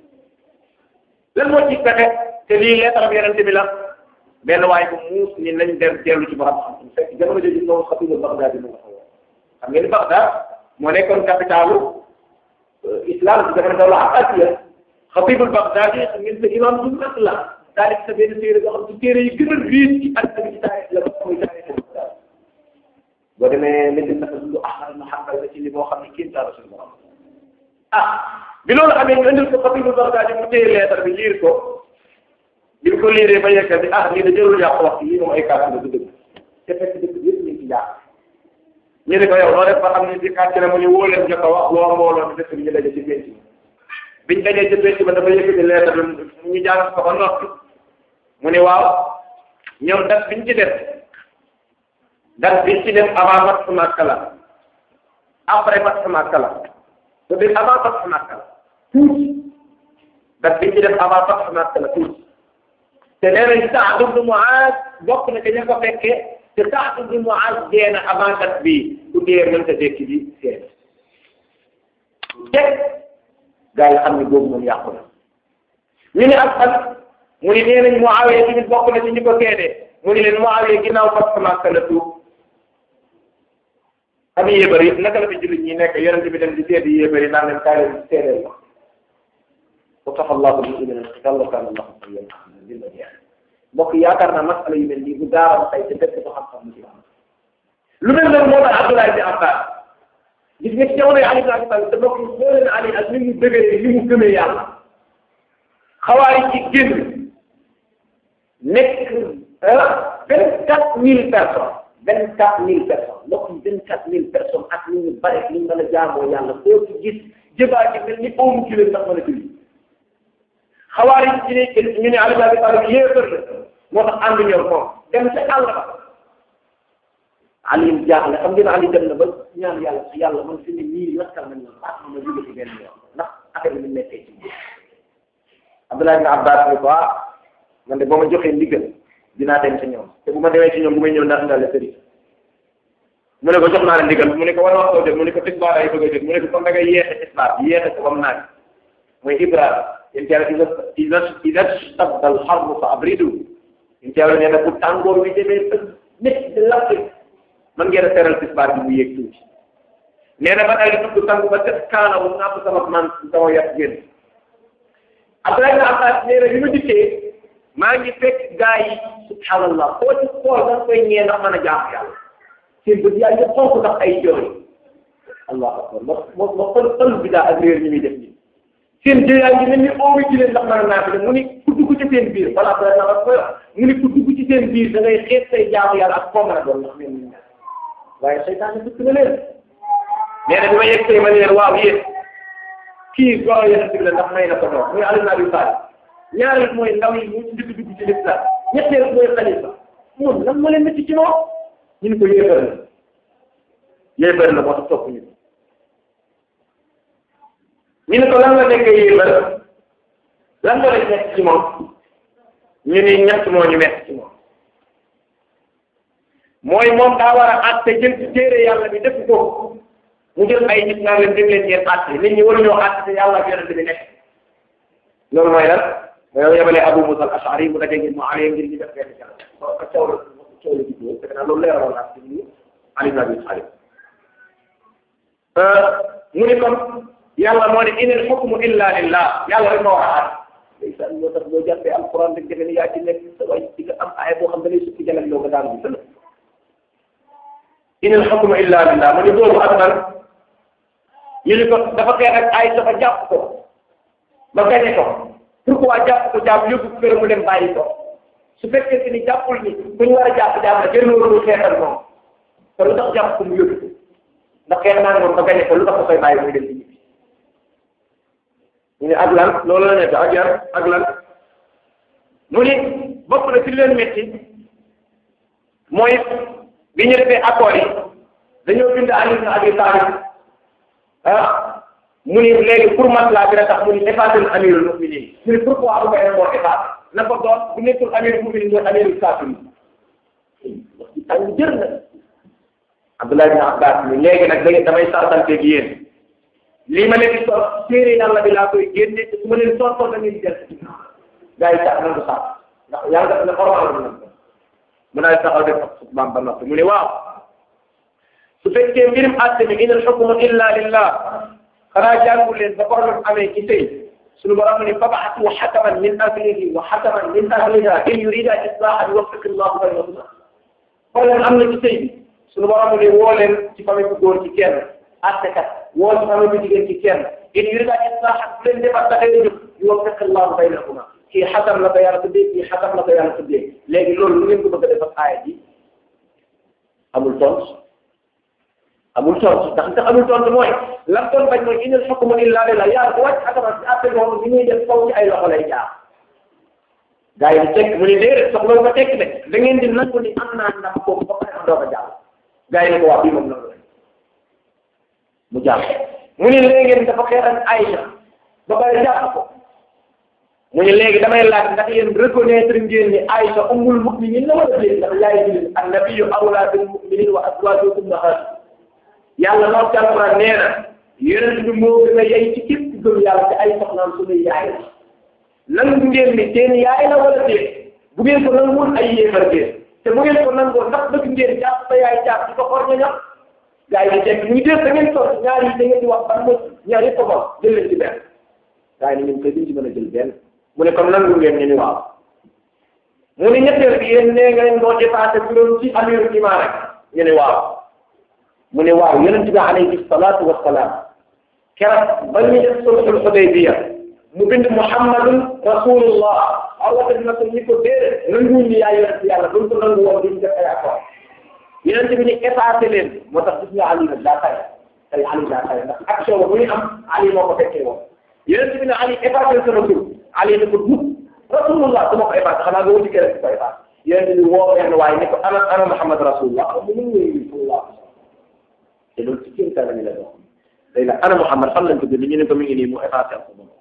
lan moo ci fexe te lii lettre bi yonente bi la benn waaye bu muus ni nañ dem dellu ci borom xam fekk jamono jooju moom xatibul Baghdad mu nga xaw xam ngeen Baghdad moo nekkoon capitalu islam ci jamono dawla abbasiya xatibul Baghdad yi xam ngeen sa imam bu mag la daal di sa benn téere boo xam ci téere yi gën a riis ci àdduna bi ci taarix la muy taarix boo demee médine naka lu ahmad na xambal la ci li boo xam ne kéem taara suñu borom ah bi loolu amee ñu indil ko xatibul Baghdad yi mu téye leetar bi liir ko bi ko liiree ba yeggal bi ah lii da jërul yàq wax lii moom ay kàddu la du dëgg te fekk dëgg yëpp ñu ci jaax ñu ne ko yow noo def ba xam ne di kàcc la mu ñu wóo leen jot a wax loo mbooloo bi dëkk bi ñu daje ci penc bi biñ dajee ci penc ba dafa yëkkati leetar bi ñu jàng ko ba noppi mu ne waaw ñoom dat biñ ci def dat biñ ci def avant Fathu Makka la après Fathu Makka la te bi avant Fathu Makka la tuuti dat biñ ci def avant Fathu Makka la tuuti te nee nañ Saad ibn Muaz bokk na ca ña ko fekkee te Saad ibn Muaz dee na avant dat bii bu dee mën ta dekki di seet teg gaa yi xam ne boobu moom yàqu na ñu ne ak fan mu ni nee nañ Muawiya tamit bokk na ci ñi ko seede mu ni leen Muawiya ginnaaw Fathu Makka la tuub xam yéebar yi naka la fi jullit ñi nekk yonente bi dem di seedi yéebar yi naan leen kaay leen seedeel la وكفى الله المؤمنين القتال وكان الله قويا عزيزا يعني mbokk yaakaar naa masala yu mel nii bu gaara tey te dëkk ko xam-xam ci am lu mel noonu moo tax Abdoulaye bi Abbas gis nga ci jamono yi Ali ibn Abi Talib te mbokk yi xoo leen Ali ak ni mu dëgëree ni mu gëmee yàlla xawaari ci génn nekk vingt quatre mille personnes vingt quatre mille personnes mbokk yi vingt quatre mille personnes ak ni ñu bare ni ñu mën a jaamoo yàlla koo ci gis jëbaa ci mel ni oomu ci leen ndax mën a julli xawaari ci ne ñu ne Ali ibn Abi Talib yéefar la moo tax ànd ñoom moom dem ca àll ba Ali jaaxle xam ngeen Ali dem na ba ñaan yàlla si yàlla man fi ne nii lakkal nañ ma baax na ma jóge ci benn yoon ndax affaire bi nekkee ci biir Abdullah ibn Abbas ni ko ah man de boo ma joxee ndigal dinaa dem ci ñoom te bu ma demee ci ñoom bu may ñëw ndax ndale sëriñ mu ne ko jox naa la ndigal mu ne ko war waxtoo jot mu ne ko tisbaar ay bëgg a jot mu ne ko comme da ngay yeexe tisbaar yeexe ko ba mu naaj mooy Ibrahima yéen ci yàlla ida ida stadda al harbu fa abridu yéen ci yàlla nee na bu tàngoor wi demee ba nekk di lakk man ngeen a teral tisbaar bi mu yéeg tuuti nee na ba daal di tudd tàngu ba def kaana bu nàpp sama man sama yàq génn Abdoulaye ibn Abbas nee na bi ma dikkee maa ngi fekk gaa yi subhanallah koo ci xool da nga koy ñee ndax mën a jaax yàlla seen bët yaa ngi xonk ndax ay jooy allahu akbar ma ma ma xol xol bi daa ak réer ñi muy def nii seen jëyaa ngi mel ni oowi ci leen ndax mën a naa fi mu ni ku dugg ci seen biir voilà peut être na koy wax mu ni ku dugg ci seen biir da ngay xeet say jaamu yàlla ak koo mën a doon ndax mel ni waaye seytaane dëkk na leen nee na bi ma yegg say ma leen waaw yéen kii goro yonent bi la ndax may na ko doon muy Ali ibn Abi Talib ñaareel mooy ndaw yi mu njëkk dugg ci l'islam ñetteel mooy xalifa moom lan moo leen métti ci moom ñu ne ko yéefar la yéefar la moo tax topp ñu ñu ne ko lan la nekkee yéefar lan moo leen nekk ci moom ñu ni ñett moo ñu nekk ci moom mooy moom daa war a àtte jël ci téere yàlla bi def ko mu jël ay nit naa leen dem leen ngeen àtte nit ñi waruñoo àtte te yàlla ak yonente bi nekk loolu mooy lan yow yebalee Abu Musa al-Ash'ari mu daje ngeen mu alee ngir ñu def benn jàll ko coow la coow la juddoo fekk naa loolu leeraloon naa ci ñu Ali ibn Abi Talib mu ni kon yàlla moo ne inil hukmu illa lillah yàlla rek moo war a àtte ndeysaan moo tax boo jàppee alquran rek defe ni yaa ci nekk sa way di nga am aaya boo xam ne lay sukki jalal loo ko daanu bi sëna inil hukmu illa lillah mu ni boobu ak man ñu ni ko dafa xeex ak ay dafa jàpp ko ba gañe ko pourquoi jàpp ko jàpp yóbbu ko kër mu dem bàyyi ko su fekkee ni jàppul ni ku ñu war a jàpp jàpp la jël loolu xeexal moom te lu tax jàpp ko mu yóbbu ndax xeex naa moom ba gañe ko lu tax ko koy bàyyi muy dem ci ñibbi ñu ne ak lan loolu la nekk ak yar ak lan mu ni bokk na ci leen métti mooy bi ñu defee accord yi dañoo bind Ali ibn Abi Talib ah mu ni léegi pour maslaa bi rek tax mu ni effacer amirul muminin mu ni pourquoi bu koy moo effacer na ko doon bu nekkul amirul muminin mooy amirul kaafir tàng jër na Abdullah ibn Abbas ni léegi nag da damay sartanteeg yéen lii ma leen di soog téere yàlla bi laa koy génne te su ma leen soog da ngeen jël gars yi sax nañ ko sax ndax yàlla def na xormaal na ko mu naa taxaw def xutbaam ba noppi mu ne waaw su fekkee mbirum àtte mi inal xukmu illa lillah xanaa jàngu leen ba problème amee ci tey suñu borom ni fab'athu hakaman min ahlihi wa hakaman min ahliha in yurida islahan yuwaffiq Allahu baynahuma problème am na ci tey bi suñu borom ni woo leen ci famille bu góor ci kenn àttekat woo ci famille bu jigéen ci kenn in yurida islahan bu leen defar taxee jóg yuwaffiq Allahu baynahuma kii xasam la ko yàlla tuddee kii xasam la ko yàlla tuddee léegi loolu lu ngeen ko bëgg a def ak aaya ji amul tontu amul tontu ndax ndax amul tontu mooy lan doon bañ mooy inal hukmu illa lillah yàlla bu wàcc xasama ci àtte moom li muy def kaw ci ay loxo lay jaar gars yi di tekk mu ni déedéet soxla nga tekk de da ngeen di nangu ni am naa ndax boobu ba pare ma doog a jàll gars yi ne ko wax bii moom nangu la mu jàll mu ni léegi dafa xeeran Aïcha ba pare jàpp ko mu ne léegi damay laaj ndax yéen reconnaître ngeen ni Aïcha ummul mu'minin la wala déet ndax yaay jullit annabiyyu awlaa bil mu'minin wa azwaajuhu ummahatuhum yàlla moo ci alquran nee na yonent bi moo gën a yey ci képp gëm yàlla ci ay soxnaam suñuy yaay la nangu ngeen ni seen yaay la wala déet bu ngeen ko nanguwul ay yéefar ngeen te bu ngeen ko nangoo ndax bëgg ngeen jàpp sa yaay jàpp di ko xor ña ñax gars yi teg ñu def da ngeen toog ñaar yi da ngeen di wax ban mo ñaar yëpp ko bon jël leen ci benn gars yi ne ñun koy duñ ci mën a jël benn mu ne comme nangu ngeen ñu ni waaw mu ne ñetteel bi yéen nee ngeen doo dépassé juróom ci amiru iman rek ñu ne waaw mu ne waaw yonent bi alayhi salaatu wa salaam keroog ba ñu def sulhul Hudaybiya mu bind Muhammadun rasulullah Allah def ko ni ko déedéet nanguwuñ ni yaa yonent yàlla duñ ko nangu woon duñ def ay accord yonent bi ni effacé leen moo tax gis nga Ali nag daa tay tey Ali daa tay ndax action ba bu ñu am Ali moo ko fekkee woon yonent bi ne Ali effacé sa rasul Ali ne ko dugg rasulullah su ma ko effacé xanaa nga wuti keneen ko effacé yonent bi woo benn waaye ne ko ana ana Muhammad rasulullah mu ngi wéy sallallahu te loolu ci kéemtaan la ñu la doon léegi nag ana Muhammad fan lañ ko bind ñu ne ko mi ngi nii mu effacé ko moom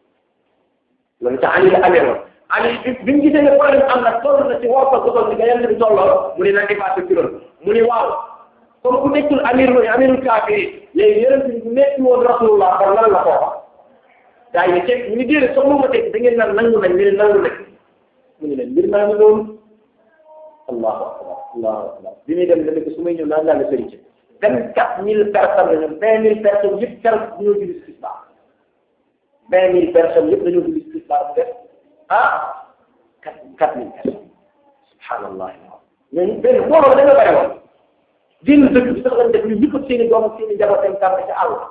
loolu ca Ali la amee woon Ali bi bi mu gisee ne problème am na toll na ci woo ko toll ni nga yàlla bi tolloo mu ne na effacé ci loolu mu ne waaw comme ku nekkul amir mooy amirul kaafiri léegi yonent bi nekk woon rasulullah kon lan la ko wax gaa yi teg ñu ngi déedéet soxla ma teg da ngeen naan nangu nañ ñu ne nangu nañ mu ne leen mbir maa ngi noonu allahu akbar allahu akbar bi muy dem dana ko su may ñëw naan laa la sëriñ vingt quatre mille personnes la ñu vingt mille personnes yëpp keroog dañoo julli tisbaar vingt mille personnes yëpp dañoo julli tisbaar bu def ah quatre quatre mille personnes subhanallah ñooñu benn mbooloo dañoo bëri woon génn dëkk bi sax lañ def ñu ñëpp seen i doom ak seen i njaboot seen kàmb ca àll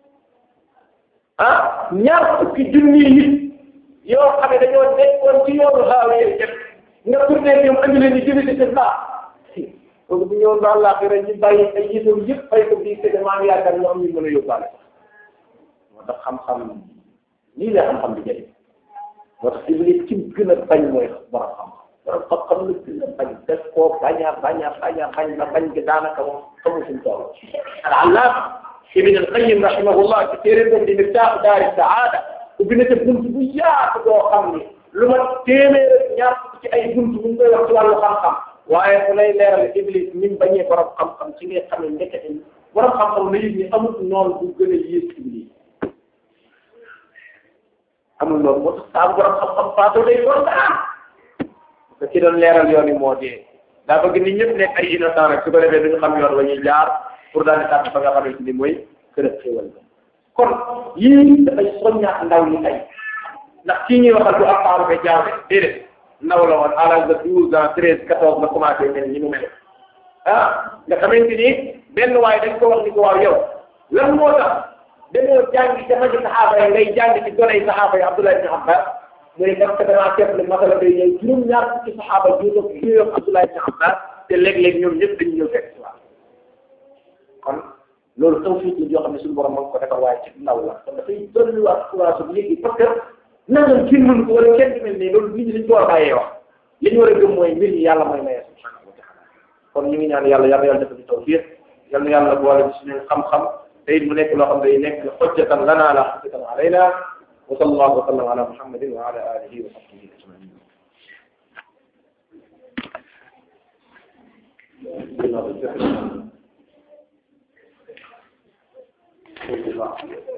ah ñaar fukki junni nit yoo xam ne dañoo nekkoon ci yoonu xaaw yi def nga tourné ñoom andi leen di julli tisbaar donc bu ñëwoon ba àllaaxira ñu bàyyi ay yëfam yëpp fay ko bii te maa ngi yaakaar ñu am ñu mën a yóbbaale moo tax xam-xam nii la xam-xam di jëriñ moo tax iblis ci gën a bañ mooy borom xam-xam borom xam-xam la gën a bañ def koo bañ a bañ a bañ a bañ ba bañ gi daanaka moom xamul suñu tool al-allaama ibn al-qayyim rahimahullah ci téere boobu di miftaahu daari saada ubbi na ca bunt bu yaatu boo xam ni lu ma téeméer ak ñaar ci ay bunt bu ñu koy wax ci wàllu xam-xam waaye fu lay leeral iblis ni mu bañee borom xam-xam ci ngay xam ne ndekete borom xam-xam na yëg ni amul noonu bu gën a yées iblis amul loolu moo tax saa borom xam-xam faatoo day doon daan te ki doon leeral yoon yi moo dee daa bëgg nit ñëpp nekk ay innocent rek su ko defee duñu xam yoon wa ñuy jaar pour daal di tànn fa nga xamante ni mooy kërëb xéwal ba kon yii dafay soññaat ndaw ñi tey ndax kii ñuy waxal du ak taaru ba jaaw de déedéet ndaw la woon à l'âge de douze ans treize quatorze la commencé mel ni mu mel ah nga xamante ni benn waaye dañ ko wax ni ko waaw yow lan moo tax dañoo jàngi ca magi saxaaba yi ngay jàng ci gone yi saxaaba yi Abdullah ibn Abbas mu ne parce que damaa seetlu masala day ñëw juróom-ñaar fukki saxaaba juróom juróom Abdullah ibn Abbas te léeg-léeg ñoom ñëpp dañu ñëw fekk si waat kon loolu tawfiq la yoo xam ne suñu borom moo ko defar waaye ci ndaw la kon dafay dolliwaat courage bu léegi parce que nangam kenn mën ko wala kenn du mel nii loolu nit ñi dañu ko war a bàyyee wax li ñu war a gëm mooy mbir yi yàlla mooy maye subhanahu wa taala kon ñu ngi ñaan yàlla yàlla yàlla defal ñu tawfiq yal na yàlla boole ci suñu xam-xam te it mu nekk loo xam ne day nekk xujjatan lana la xujjatan alayna wa sallallahu wa sallam ala muhammadin wa ala alihi wa sahbihi ajmain Thank you.